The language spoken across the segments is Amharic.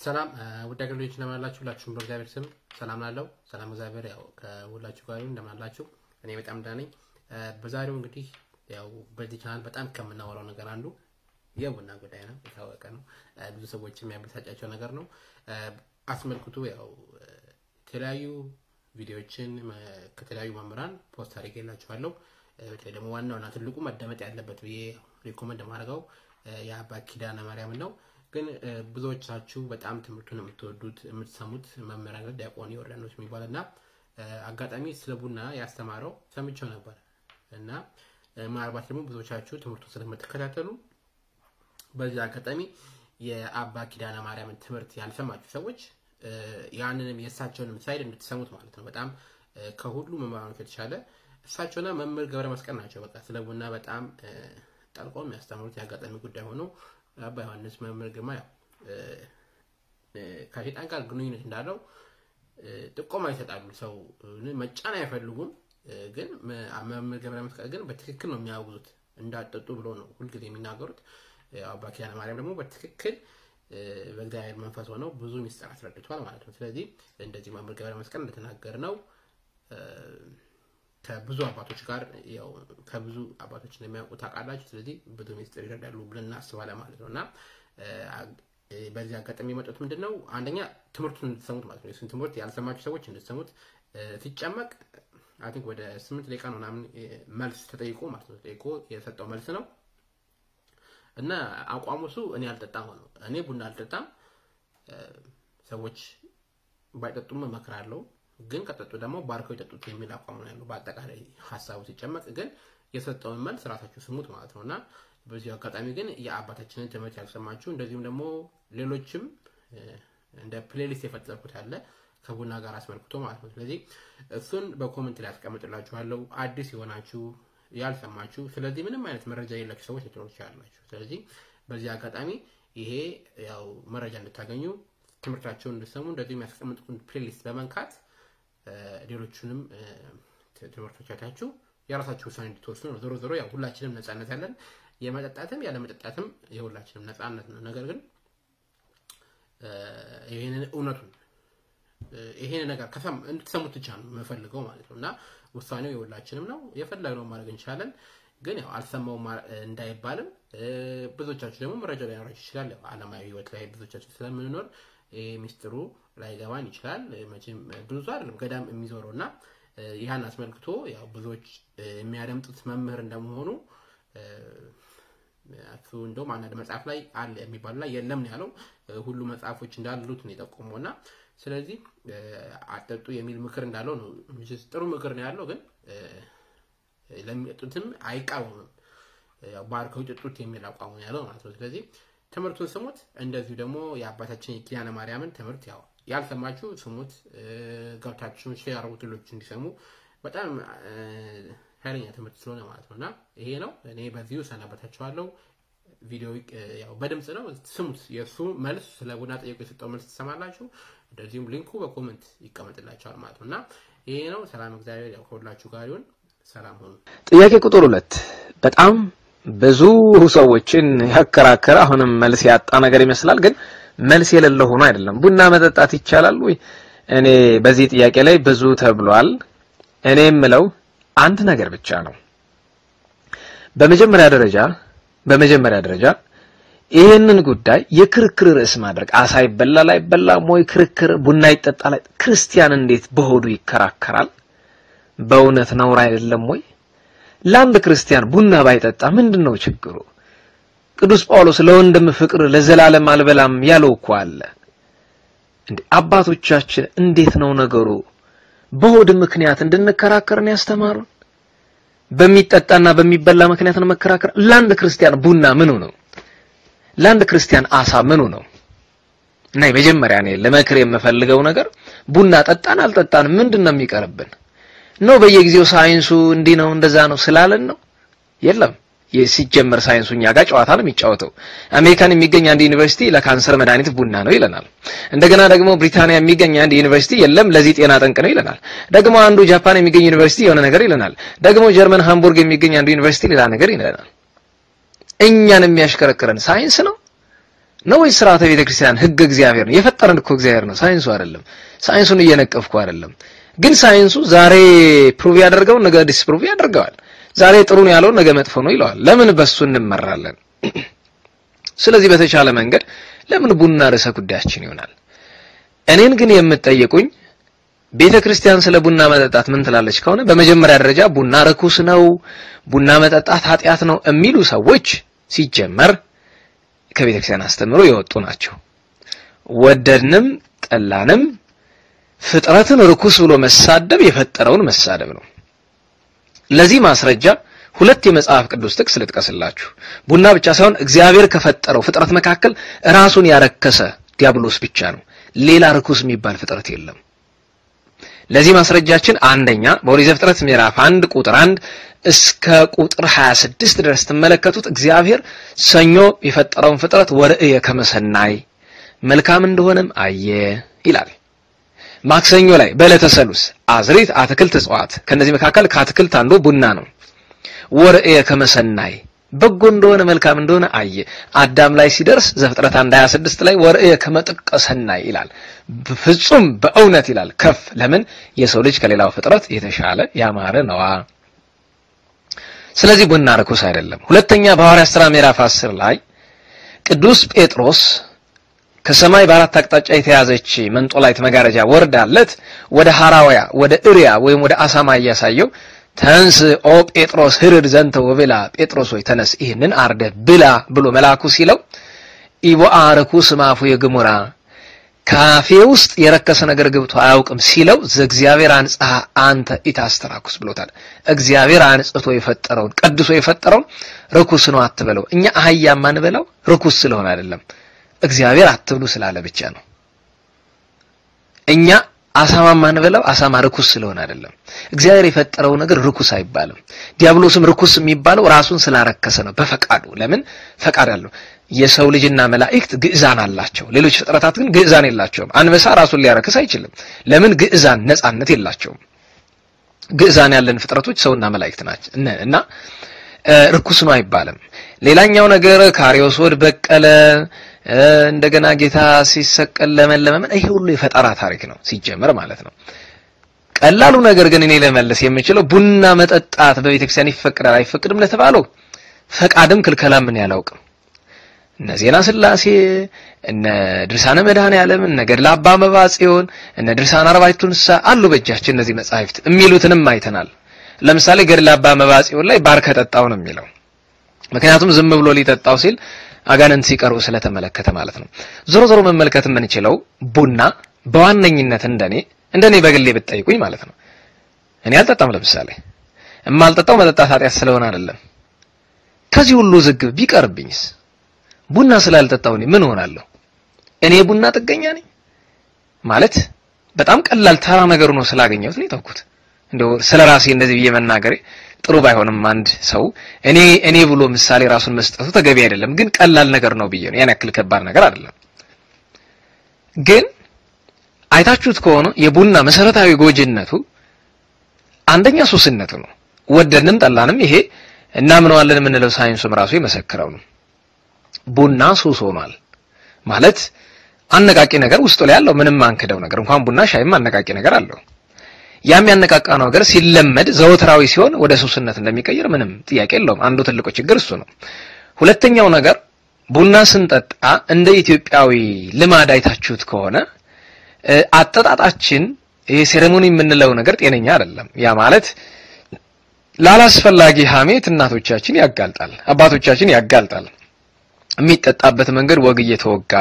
ሰላም ውድ አገልግሎች እንደምን አላችሁ? ሁላችሁም በእግዚአብሔር ስም ሰላም ላለው ሰላም እግዚአብሔር ያው ከሁላችሁ ጋር ይሁን። እንደምን አላችሁ? እኔ በጣም ደህና ነኝ። በዛሬው እንግዲህ ያው በዚህ ቻናል በጣም ከምናወራው ነገር አንዱ የቡና ጉዳይ ነው። የታወቀ ነው። ብዙ ሰዎች የሚያበሳጫቸው ነገር ነው። አስመልክቶ ያው የተለያዩ ቪዲዮዎችን ከተለያዩ መምህራን ፖስት አድርጌላችኋለሁ። በተለይ ደግሞ ዋናውና ትልቁ መደመጥ ያለበት ብዬ ሪኮመንድ የማደርገው የአባ ኪዳነ ማርያም ነው። ግን ብዙዎቻችሁ በጣም ትምህርቱን የምትወዱት የምትሰሙት መምህራን ዲያቆን ዮርዳኖስ የሚባል እና አጋጣሚ ስለ ቡና ያስተማረው ሰምቼው ነበር እና ምናልባት ደግሞ ብዙዎቻችሁ ትምህርቱን ስለምትከታተሉ በዚህ አጋጣሚ የአባ ኪዳነ ማርያምን ትምህርት ያልሰማችሁ ሰዎች ያንንም የእሳቸውንም ሳይድ እንድትሰሙት ማለት ነው። በጣም ከሁሉ መምህራኖች የተሻለ እሳቸውና መምህር ገብረ መስቀል ናቸው። በቃ ስለ ቡና በጣም ጠልቀው የሚያስተምሩት የአጋጣሚ ጉዳይ ሆኖ አባ ዮሐንስ መምህር ግርማ ያው ከሴጣን ጋር ግንኙነት እንዳለው ጥቆማ ይሰጣሉ። ሰው መጫን አይፈልጉም። ግን መምህር ገብረ መስቀል ግን በትክክል ነው የሚያወግዙት። እንዳጠጡ ብሎ ነው ሁልጊዜ የሚናገሩት። አባ ኪዳነ ማርያም ደግሞ በትክክል በእግዚአብሔር መንፈስ ሆነው ብዙ ሚስጥር አስረድቷል ማለት ነው። ስለዚህ እንደዚህ መምህር ገብረ መስቀል እንደተናገር ነው ከብዙ አባቶች ጋር ያው ከብዙ አባቶች እንደሚያውቁ ታውቃላችሁ። ስለዚህ ብዙ ሚስጥር ይረዳሉ ብለን እናስባለን ማለት ነው እና በዚህ አጋጣሚ የመጡት ምንድን ነው አንደኛ ትምህርቱን እንድትሰሙት ማለት ነው። የሱን ትምህርት ያልሰማችሁ ሰዎች እንድትሰሙት ሲጨመቅ አይ ቲንክ ወደ ስምንት ደቂቃ ነው ምናምን መልስ ተጠይቆ ማለት ነው ተጠይቆ የሰጠው መልስ ነው እና አቋሙ እሱ እኔ አልጠጣም ሆነው እኔ ቡና አልጠጣም፣ ሰዎች ባይጠጡም እመክራለሁ ግን ከጠጡ ደግሞ ባርከው የጠጡት የሚል አቋም ነው ያለው። በአጠቃላይ ሀሳቡ ሲጨመቅ ግን የሰጠውን መልስ ራሳችሁ ስሙት ማለት ነው እና በዚሁ አጋጣሚ ግን የአባታችንን ትምህርት ያልሰማችሁ እንደዚሁም ደግሞ ሌሎችም እንደ ፕሌሊስት የፈጠርኩት አለ ከቡና ጋር አስመልክቶ ማለት ነው። ስለዚህ እሱን በኮመንት ላይ ያስቀምጥላችኋለሁ። አዲስ የሆናችሁ ያልሰማችሁ፣ ስለዚህ ምንም አይነት መረጃ የሌላችሁ ሰዎች ልትኖሩ ትችላላችሁ። ስለዚህ በዚህ አጋጣሚ ይሄ ያው መረጃ እንድታገኙ ትምህርታቸውን እንድሰሙ እንደዚሁ የሚያስቀምጡትን ፕሌሊስት በመንካት ሌሎቹንም ትምህርቶች አይታችሁ የራሳችሁ ውሳኔ እንድትወስኑ ነው። ዞሮ ዞሮ ያው ሁላችንም ነፃነት ያለን የመጠጣትም ያለ መጠጣትም የሁላችንም ነፃነት ነው። ነገር ግን ይህንን እውነቱን ይሄን ነገር ከሰም እንድትሰሙት ብቻ ነው የምፈልገው ማለት ነው እና ውሳኔው የሁላችንም ነው። የፈለግነው ማድረግ እንችላለን። ግን ያው አልሰማውም እንዳይባልም ብዙዎቻችሁ ደግሞ መረጃ ላይኖራችሁ ይችላል። ዓለማዊ ህይወት ላይ ብዙዎቻችን ስለምንኖር ይሄ ሚስጥሩ ላይገባን ይችላል። መቼም ብዙ አይደለም ገዳም የሚዞረው እና ይህን አስመልክቶ ያው ብዙዎች የሚያደምጡት መምህር እንደመሆኑ እሱ እንደውም አንዳንድ መጽሐፍ ላይ አለ የሚባሉ ላይ የለም ነው ያለው። ሁሉ መጽሐፎች እንዳሉት ነው የጠቆመው እና ስለዚህ አጠጡ የሚል ምክር እንዳለው ነው። ጥሩ ምክር ነው ያለው፣ ግን ለሚጠጡትም አይቃወምም። ባርከው ይጠጡት የሚል አቋሙ ያለው ማለት ነው። ስለዚህ ትምህርቱን ስሙት። እንደዚሁ ደግሞ የአባታችን የኪዳነ ማርያምን ትምህርት ያው ያልሰማችሁ ስሙት፣ ገብታችሁ ሼር አድርጉት ሌሎች እንዲሰሙ። በጣም ኃይለኛ ትምህርት ስለሆነ ማለት ነው እና ይሄ ነው። እኔ በዚሁ ሰናበታችኋለሁ። ቪዲዮ ያው በድምፅ ነው፣ ስሙት። የእሱ መልስ ስለ ቡና ጠየቁ የሰጠው መልስ ትሰማላችሁ። እንደዚሁም ሊንኩ በኮመንት ይቀመጥላችኋል ማለት ነው እና ይሄ ነው። ሰላም እግዚአብሔር ያው ከሁላችሁ ጋር ይሁን። ሰላም ሆኑ። ጥያቄ ቁጥር ሁለት በጣም ብዙ ሰዎችን ያከራከረ አሁንም መልስ ያጣ ነገር ይመስላል። ግን መልስ የሌለው ሆኖ አይደለም። ቡና መጠጣት ይቻላል ወይ? እኔ በዚህ ጥያቄ ላይ ብዙ ተብሏል። እኔ የምለው አንድ ነገር ብቻ ነው። በመጀመሪያ ደረጃ በመጀመሪያ ደረጃ ይህንን ጉዳይ የክርክር ርዕስ ማድረግ አሳ ይበላል አይበላም ወይ ክርክር፣ ቡና ይጠጣል፣ ክርስቲያን እንዴት በሆዱ ይከራከራል? በእውነት ነውር አይደለም ወይ? ለአንድ ክርስቲያን ቡና ባይጠጣ ምንድን ነው ችግሩ? ቅዱስ ጳውሎስ ለወንድም ፍቅር ለዘላለም አልበላም ያለው እኮ አለ። እንዴ አባቶቻችን እንዴት ነው ነገሩ? በሆድ ምክንያት እንድንከራከርን ያስተማሩን? በሚጠጣና በሚበላ ምክንያት ነው መከራከር። ለአንድ ክርስቲያን ቡና ምኑ ነው? ለአንድ ክርስቲያን አሳ ምኑ ነው? እና የመጀመሪያ እኔ ለመክር የምፈልገው ነገር ቡና ጠጣን አልጠጣን ምንድን ነው የሚቀርብን ነው? በየጊዜው ሳይንሱ እንዲህ ነው እንደዛ ነው ስላለን ነው? የለም። ሲጀመር ሳይንሱ እኛ ጋር ጨዋታ ነው የሚጫወተው። አሜሪካን የሚገኝ አንድ ዩኒቨርሲቲ ለካንሰር መድኃኒት ቡና ነው ይለናል። እንደገና ደግሞ ብሪታንያ የሚገኝ አንድ ዩኒቨርሲቲ የለም ለዚህ ጤና ጠንቅ ነው ይለናል። ደግሞ አንዱ ጃፓን የሚገኝ ዩኒቨርሲቲ የሆነ ነገር ይለናል። ደግሞ ጀርመን ሃምቡርግ የሚገኝ አንዱ ዩኒቨርሲቲ ሌላ ነገር ይለናል። እኛን የሚያሽከረክረን ሳይንስ ነው ነው ወይስ ስርዓተ ቤተ ክርስቲያን ህገ እግዚአብሔር ነው? የፈጠረን እኮ እግዚአብሔር ነው፣ ሳይንሱ አይደለም። ሳይንሱን እየነቀፍኩ አይደለም። ግን ሳይንሱ ዛሬ ፕሩቭ ያደርገውን ነገ ዲስፕሩቭ ያደርገዋል። ዛሬ ጥሩ ነው ያለውን ነገ መጥፎ ነው ይለዋል። ለምን በሱ እንመራለን? ስለዚህ በተቻለ መንገድ ለምን ቡና ርዕሰ ጉዳያችን ይሆናል። እኔን ግን የምትጠይቁኝ ቤተ ክርስቲያን ስለ ቡና መጠጣት ምን ትላለች ከሆነ በመጀመሪያ ደረጃ ቡና ርኩስ ነው፣ ቡና መጠጣት ኃጢአት ነው የሚሉ ሰዎች ሲጀመር ከቤተ ክርስቲያን አስተምሮ የወጡ ናቸው። ወደድንም ጠላንም ፍጥረትን ርኩስ ብሎ መሳደብ የፈጠረውን መሳደብ ነው። ለዚህ ማስረጃ ሁለት የመጽሐፍ ቅዱስ ጥቅስ ልጥቀስላችሁ። ቡና ብቻ ሳይሆን እግዚአብሔር ከፈጠረው ፍጥረት መካከል ራሱን ያረከሰ ዲያብሎስ ብቻ ነው። ሌላ ርኩስ የሚባል ፍጥረት የለም። ለዚህ ማስረጃችን አንደኛ በኦሪት ዘፍጥረት ምዕራፍ አንድ ቁጥር አንድ እስከ ቁጥር 26 ድረስ ትመለከቱት እግዚአብሔር ሰኞ የፈጠረውን ፍጥረት ወርእየ ከመሰናይ መልካም እንደሆነም አየ ይላል። ማክሰኞ ላይ በዕለተ ሰሉስ አዝሪት፣ አትክልት፣ እጽዋት ከነዚህ መካከል ከአትክልት አንዱ ቡና ነው። ወርእየ ከመሰናይ በጎ እንደሆነ መልካም እንደሆነ አየ። አዳም ላይ ሲደርስ ዘፍጥረት 1 26 ላይ ወርእየ ከመጥቀ ሰናይ ይላል። ፍጹም በእውነት ይላል ከፍ ለምን የሰው ልጅ ከሌላው ፍጥረት የተሻለ ያማረ ነዋ። ስለዚህ ቡና ርኩስ አይደለም። ሁለተኛ በሐዋርያት ሥራ ምዕራፍ 10 ላይ ቅዱስ ጴጥሮስ ከሰማይ በአራት አቅጣጫ የተያዘች መንጦላይት መጋረጃ ወርዳለት ወደ ሐራውያ ወደ እሪያ ወይም ወደ አሳማ እያሳየው ተንስ ኦ ጴጥሮስ ህርድ ዘንተ ወብላ ጴጥሮስ ሆይ ተነስ ይህንን አርደ ብላ ብሎ መልአኩ ሲለው ኢቦአ ርኩስ ማፉ የግሙራ ካፌ ውስጥ የረከሰ ነገር ገብቶ አያውቅም ሲለው ዘእግዚአብሔር አንጽሐ አንተ ኢታስተራኩስ ብሎታል። እግዚአብሔር አንጽቶ የፈጠረውን ቀድሶ የፈጠረውን ርኩስ ነው አትበለው። እኛ አህያ ማንበላው ርኩስ ስለሆነ አይደለም፣ እግዚአብሔር አትብሉ ስላለ ብቻ ነው። እኛ አሳማ ማንበላው አሳማ ርኩስ ስለሆነ አይደለም። እግዚአብሔር የፈጠረው ነገር ርኩስ አይባልም። ዲያብሎስም ርኩስ የሚባለው ራሱን ስላረከሰ ነው፣ በፈቃዱ። ለምን ፈቃድ አለው? የሰው ልጅና መላእክት ግዕዛን አላቸው። ሌሎች ፍጥረታት ግን ግዕዛን የላቸውም። አንበሳ ራሱን ሊያረክስ አይችልም። ለምን? ግዕዛን ነጻነት የላቸውም። ግዕዛን ያለን ፍጥረቶች ሰውና መላእክት ናቸው እና ርኩስ ነው አይባልም። ሌላኛው ነገር ካሪዮሶድ በቀለ እንደገና ጌታ ሲሰቀል ለመለመ ይሄ ሁሉ የፈጠራ ታሪክ ነው ሲጀመር ማለት ነው። ቀላሉ ነገር ግን እኔ ለመለስ የምችለው ቡና መጠጣት በቤተ ክርስቲያን ይፈቅዳል አይፈቅድም ለተባለው ፈቃድም ክልከላም ምን ያላውቅም። እነ ዜና ስላሴ እነ ድርሳነ መድኃኔ ዓለም እነ ገድለ አባ መባ ጽዮን እነ ድርሳነ አርባዕቱ እንስሳ አሉ በእጃችን እነዚህ መጻሕፍት የሚሉትንም አይተናል። ለምሳሌ ገድለ አባ መባ ጽዮን ላይ ባርከ ጠጣው ነው የሚለው። ምክንያቱም ዝም ብሎ ሊጠጣው ሲል አጋንንት ሲቀርቡ ስለተመለከተ ማለት ነው። ዞሮ ዞሮ መመልከት የምንችለው ቡና በዋነኝነት እንደኔ እንደኔ በግሌ ብትጠይቁኝ ማለት ነው እኔ አልጠጣም። ለምሳሌ የማልጠጣው መጠጣት ኃጢአት ስለሆነ አይደለም። ከዚህ ሁሉ ዝግብ ቢቀርብኝስ ቡና ስላልጠጣው እኔ ምን ሆናለሁ? እኔ ቡና ጥገኛ ነኝ ማለት በጣም ቀላል ተራ ነገር ነው ስላገኘሁት ነው የተውኩት። እንደው ስለ ራሴ እንደዚህ ብዬ መናገሬ ጥሩ ባይሆንም አንድ ሰው እኔ እኔ ብሎ ምሳሌ ራሱን መስጠቱ ተገቢ አይደለም። ግን ቀላል ነገር ነው ብዬ ነው ያን ያክል ከባድ ነገር አይደለም። ግን አይታችሁት ከሆነ የቡና መሰረታዊ ጎጅነቱ አንደኛ ሱስነቱ ነው። ወደድንም ጠላንም ይሄ እናምነዋለን የምንለው ሳይንሱም ራሱ የመሰከረው ነው። ቡና ሱስ ሆኗል ማለት አነቃቂ ነገር ውስጡ ላይ ያለው ምንም አንክደው ነገር እንኳን ቡና ሻይም አነቃቂ ነገር አለው። ያም ያነቃቃ ነገር ሲለመድ ዘወትራዊ ሲሆን ወደ ሱስነት እንደሚቀይር ምንም ጥያቄ የለውም። አንዱ ትልቁ ችግር እሱ ነው። ሁለተኛው ነገር ቡና ስንጠጣ እንደ ኢትዮጵያዊ ልማድ አይታችሁት ከሆነ አጠጣጣችን ይሄ ሴሬሞኒ የምንለው ነገር ጤነኛ አይደለም። ያ ማለት ላላስፈላጊ ሐሜት እናቶቻችን ያጋልጣል፣ አባቶቻችን ያጋልጣል። የሚጠጣበት መንገድ ወግ እየተወጋ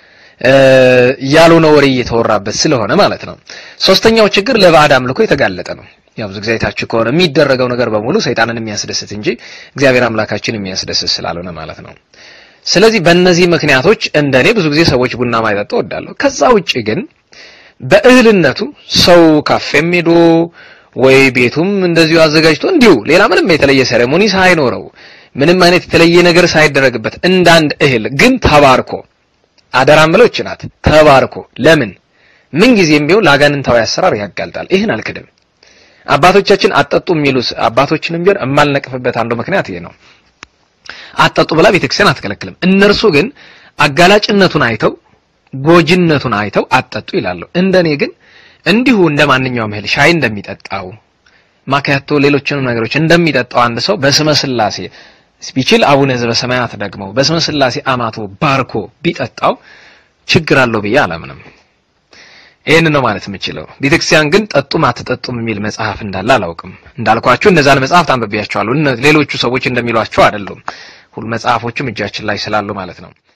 ያልሆነ ወሬ እየተወራበት ስለሆነ ማለት ነው። ሶስተኛው ችግር ለባዕድ አምልኮ የተጋለጠ ነው። ያው ብዙ ጊዜ አይታችሁ ከሆነ የሚደረገው ነገር በሙሉ ሰይጣንን የሚያስደስት እንጂ እግዚአብሔር አምላካችን የሚያስደስት ስላልሆነ ማለት ነው። ስለዚህ በእነዚህ ምክንያቶች እንደኔ ብዙ ጊዜ ሰዎች ቡና ማይጠጡ እወዳለሁ። ከዛ ውጪ ግን በእህልነቱ ሰው ካፌም ሄዶ ወይ ቤቱም እንደዚሁ አዘጋጅቶ እንዲሁ ሌላ ምንም የተለየ ሴሬሞኒ ሳይኖረው ምንም አይነት የተለየ ነገር ሳይደረግበት እንዳንድ እህል ግን ተባርኮ አደራም ብለው ናት ተባርኮ ለምን ምን ጊዜም ቢሆን ለአጋንንታዊ አሰራር ያጋልጣል። ይህን አልክድም። አባቶቻችን አጠጡ የሚሉት አባቶችንም ቢሆን የማልነቅፍበት አንዱ ምክንያት ይሄ ነው። አጠጡ ብላ ቤተክርስቲያን አትከለክልም። እነርሱ ግን አጋላጭነቱን አይተው ጎጂነቱን አይተው አጠጡ ይላሉ። እንደኔ ግን እንዲሁ እንደ ማንኛውም እህል ሻይ እንደሚጠጣው ማካያቶ ሌሎችንም ነገሮች እንደሚጠጣው አንድ ሰው በስመ ስላሴ ቢችል አቡነ ዘበሰማያት ደግሞ በስመ ስላሴ አማቶ ባርኮ ቢጠጣው ችግር አለው ብዬ አላምንም። ይህን ነው ማለት የምችለው። ቤተክርስቲያን ግን ጠጡም አትጠጡም የሚል መጽሐፍ እንዳለ አላውቅም። እንዳልኳችሁ እነዛን መጽሐፍት አንብቤያቸዋለሁ። ሌሎቹ ሰዎች እንደሚሏቸው አይደሉም። ሁሉ መጽሐፎቹም እጃችን ላይ ስላሉ ማለት ነው።